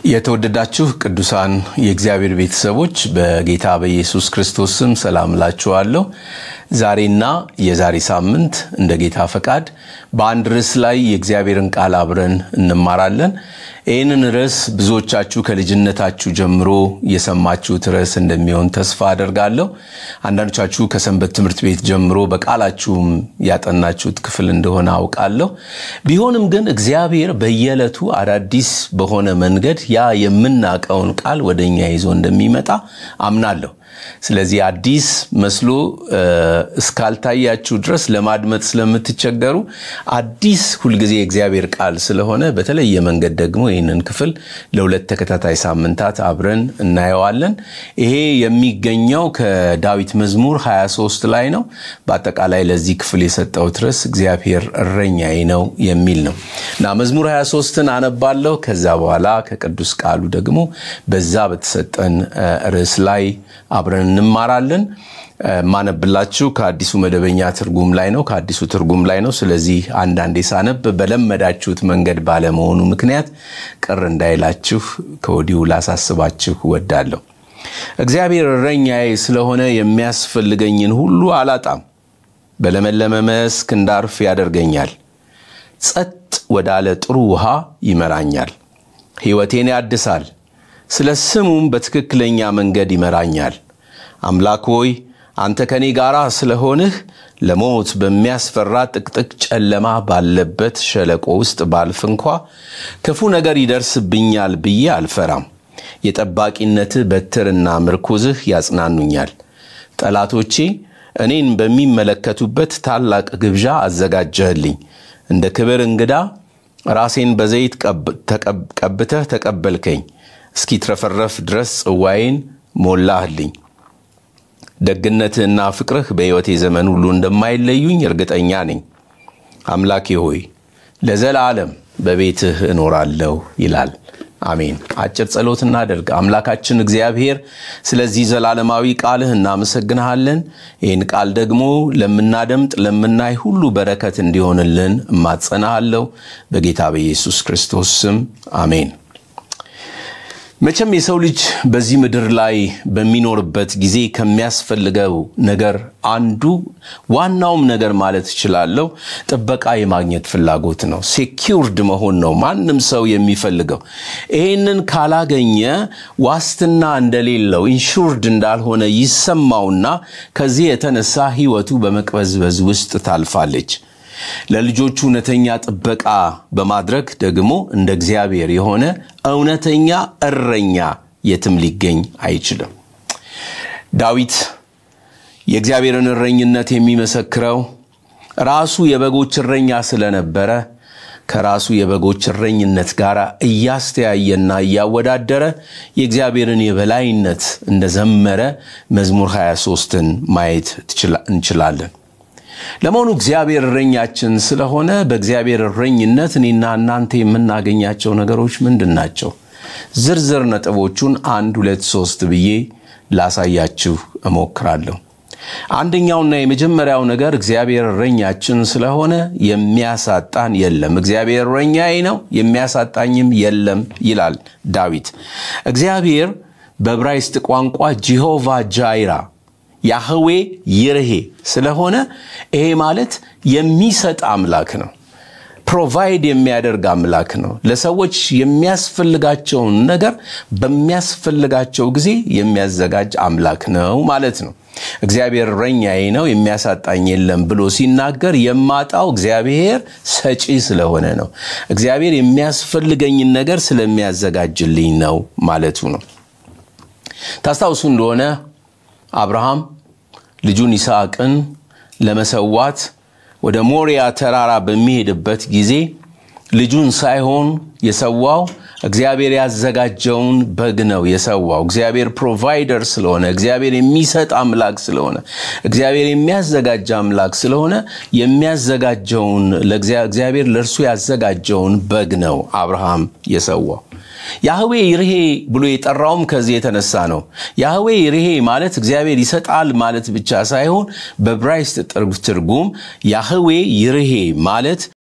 የተወደዳችሁ ቅዱሳን የእግዚአብሔር ቤተሰቦች በጌታ በኢየሱስ ክርስቶስ ስም ሰላም እላችኋለሁ። ዛሬና የዛሬ ሳምንት እንደ ጌታ ፈቃድ በአንድ ርዕስ ላይ የእግዚአብሔርን ቃል አብረን እንማራለን። ይህንን ርዕስ ብዙዎቻችሁ ከልጅነታችሁ ጀምሮ የሰማችሁት ርዕስ እንደሚሆን ተስፋ አደርጋለሁ። አንዳንዶቻችሁ ከሰንበት ትምህርት ቤት ጀምሮ በቃላችሁም ያጠናችሁት ክፍል እንደሆነ አውቃለሁ። ቢሆንም ግን እግዚአብሔር በየዕለቱ አዳዲስ በሆነ መንገድ ያ የምናውቀውን ቃል ወደ እኛ ይዞ እንደሚመጣ አምናለሁ። ስለዚህ አዲስ መስሎ እስካልታያችሁ ድረስ ለማድመጥ ስለምትቸገሩ አዲስ ሁልጊዜ የእግዚአብሔር ቃል ስለሆነ በተለየ መንገድ ደግሞ ይህንን ክፍል ለሁለት ተከታታይ ሳምንታት አብረን እናየዋለን። ይሄ የሚገኘው ከዳዊት መዝሙር 23 ላይ ነው። በአጠቃላይ ለዚህ ክፍል የሰጠሁት ርዕስ እግዚአብሔር እረኛዬ ነው የሚል ነው እና መዝሙር 23ን አነባለሁ። ከዛ በኋላ ከቅዱስ ቃሉ ደግሞ በዛ በተሰጠን ርዕስ ላይ አብረን እንማራለን። ማነብላችሁ ከአዲሱ መደበኛ ትርጉም ላይ ነው፣ ከአዲሱ ትርጉም ላይ ነው። ስለዚህ አንዳንዴ ሳነብ በለመዳችሁት መንገድ ባለመሆኑ ምክንያት ቅር እንዳይላችሁ ከወዲሁ ላሳስባችሁ ወዳለሁ። እግዚአብሔር እረኛዬ ስለሆነ የሚያስፈልገኝን ሁሉ አላጣም። በለመለመ መስክ እንዳርፍ ያደርገኛል። ጸጥ ወዳለ ጥሩ ውሃ ይመራኛል። ሕይወቴን ያድሳል። ስለ ስሙም በትክክለኛ መንገድ ይመራኛል። አምላክ ሆይ አንተ ከኔ ጋር ስለሆንህ ለሞት በሚያስፈራ ጥቅጥቅ ጨለማ ባለበት ሸለቆ ውስጥ ባልፍ እንኳ ክፉ ነገር ይደርስብኛል ብዬ አልፈራም። የጠባቂነትህ በትርና ምርኩዝህ ያጽናኑኛል። ጠላቶቼ እኔን በሚመለከቱበት ታላቅ ግብዣ አዘጋጀህልኝ። እንደ ክብር እንግዳ ራሴን በዘይት ቀብተህ ተቀበልከኝ። እስኪትረፈረፍ ድረስ ጽዋዬን ሞላህልኝ። ደግነትህና ፍቅርህ በሕይወቴ ዘመን ሁሉ እንደማይለዩኝ እርግጠኛ ነኝ። አምላኬ ሆይ ለዘላለም በቤትህ እኖራለሁ ይላል። አሜን። አጭር ጸሎት እናደርግ። አምላካችን እግዚአብሔር ስለዚህ ዘላለማዊ ቃልህ እናመሰግንሃለን። ይህን ቃል ደግሞ ለምናደምጥ ለምናይ ሁሉ በረከት እንዲሆንልን እማጸናሃለሁ። በጌታ በኢየሱስ ክርስቶስ ስም አሜን። መቼም የሰው ልጅ በዚህ ምድር ላይ በሚኖርበት ጊዜ ከሚያስፈልገው ነገር አንዱ ዋናውም ነገር ማለት እችላለሁ ጥበቃ የማግኘት ፍላጎት ነው። ሴኪውርድ መሆን ነው ማንም ሰው የሚፈልገው። ይህንን ካላገኘ ዋስትና እንደሌለው ኢንሹርድ እንዳልሆነ ይሰማውና ከዚህ የተነሳ ሕይወቱ በመቅበዝበዝ ውስጥ ታልፋለች። ለልጆቹ እውነተኛ ጥበቃ በማድረግ ደግሞ እንደ እግዚአብሔር የሆነ እውነተኛ እረኛ የትም ሊገኝ አይችልም። ዳዊት የእግዚአብሔርን እረኝነት የሚመሰክረው ራሱ የበጎች እረኛ ስለነበረ ከራሱ የበጎች እረኝነት ጋር እያስተያየና እያወዳደረ የእግዚአብሔርን የበላይነት እንደዘመረ መዝሙር 23ን ማየት እንችላለን። ለመሆኑ እግዚአብሔር እረኛችን ስለሆነ በእግዚአብሔር እረኝነት እኔና እናንተ የምናገኛቸው ነገሮች ምንድን ናቸው? ዝርዝር ነጥቦቹን አንድ ሁለት ሶስት ብዬ ላሳያችሁ እሞክራለሁ። አንደኛውና የመጀመሪያው ነገር እግዚአብሔር እረኛችን ስለሆነ የሚያሳጣን የለም። እግዚአብሔር እረኛዬ ነው የሚያሳጣኝም የለም ይላል ዳዊት። እግዚአብሔር በዕብራይስጥ ቋንቋ ጂሆቫ ጃይራ ያህዌ ይርሄ ስለሆነ ይሄ ማለት የሚሰጥ አምላክ ነው። ፕሮቫይድ የሚያደርግ አምላክ ነው። ለሰዎች የሚያስፈልጋቸውን ነገር በሚያስፈልጋቸው ጊዜ የሚያዘጋጅ አምላክ ነው ማለት ነው። እግዚአብሔር እረኛዬ ነው የሚያሳጣኝ የለም ብሎ ሲናገር የማጣው እግዚአብሔር ሰጪ ስለሆነ ነው። እግዚአብሔር የሚያስፈልገኝን ነገር ስለሚያዘጋጅልኝ ነው ማለቱ ነው። ታስታውሱ እንደሆነ አብርሃም ልጁን ይስሐቅን ለመሰዋት ወደ ሞሪያ ተራራ በሚሄድበት ጊዜ ልጁን ሳይሆን የሰዋው እግዚአብሔር ያዘጋጀውን በግ ነው የሰዋው። እግዚአብሔር ፕሮቫይደር ስለሆነ፣ እግዚአብሔር የሚሰጥ አምላክ ስለሆነ፣ እግዚአብሔር የሚያዘጋጅ አምላክ ስለሆነ የሚያዘጋጀውን እግዚአብሔር ለእርሱ ያዘጋጀውን በግ ነው አብርሃም የሰዋው። ያህዌ ይርሄ ብሎ የጠራውም ከዚህ የተነሳ ነው። ያህዌ ይርሄ ማለት እግዚአብሔር ይሰጣል ማለት ብቻ ሳይሆን በዕብራይስጥ ትርጉም ያህዌ ይርሄ ማለት